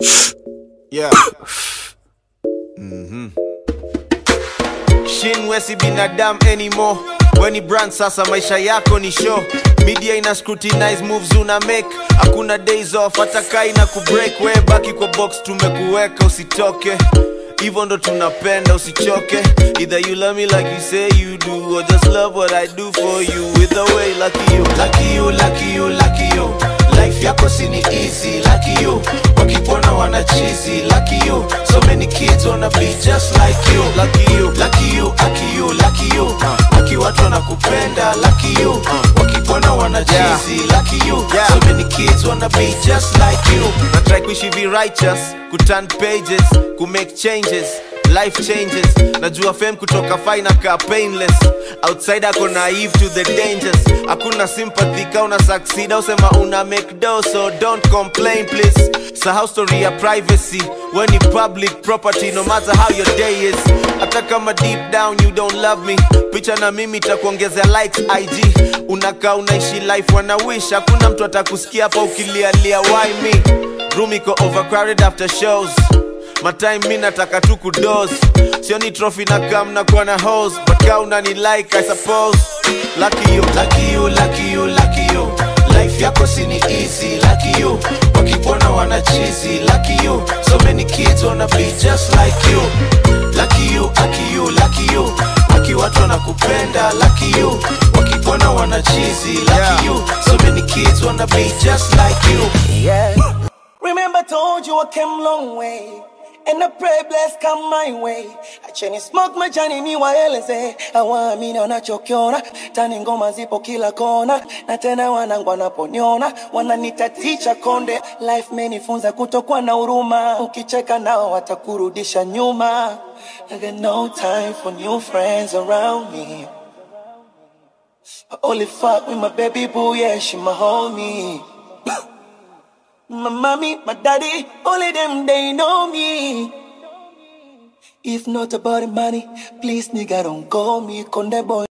Yeah. Mhm. Shin wesi binadamu anymore weni brand sasa maisha yako ni show media ina scrutinize moves una make hakuna days off hata kai na kubreak we baki kwa box tumekuweka usitoke hivyo ndo tunapenda usichoke either you love me like you say you do or just love what i do for you either way lucky you lucky you, lucky you, lucky you. Life yako si ni easy, lucky you. Wakikuona wana cheesy, lucky you. So many kids wanna be just like you. lucky you Lucky you, lucky you, lucky you. Waki watu wanakupenda, lucky you. Wakikuona wana cheesy, lucky you. Yeah. So many kids wanna be just like you. na try kuishi vi righteous kuturn pages kumake changes life changes najua fame kutoka fina ka painless outside ako naive to the dangers hakuna sympathy ka una succeed au sema una make do so don't complain please sahau story ya privacy when ni public property no matter how your day is hata kama deep down you don't love me picha na mimi takuongezea likes ig unakaa unaishi life wana wish hakuna mtu atakusikia hapa ukilialia why me room iko overcrowded after shows matime mi nataka tu kudos sioni trophy na kam na kuwa na hos but ka unani like i suppose lucky you Lucky you, lucky you, lucky you. Life yako si ni easy, lucky you. Wakikuona wana cheesy, lucky you. So many kids wanna be just like you. Lucky you, lucky you, lucky you. Waki watu wanakupenda, lucky you. Wakikuona wana cheesy, lucky Yeah. you. So many kids wanna be just like you. Yeah. Remember, I told you I came long way. And I pray bless come my way. Acheni smoke majani ni waeleze awamini wanachokiona tani ngoma zipo kila kona na tena wanangu wanaponiona wananitaticha konde life menifunza kutokuwa na huruma ukicheka nao watakurudisha nyuma I got no time for new friends around me I only fuck with my baby boo, yeah, she my homie My mommy, my daddy, only them they know me. If not about the money, please nigga don't call me Conde boy.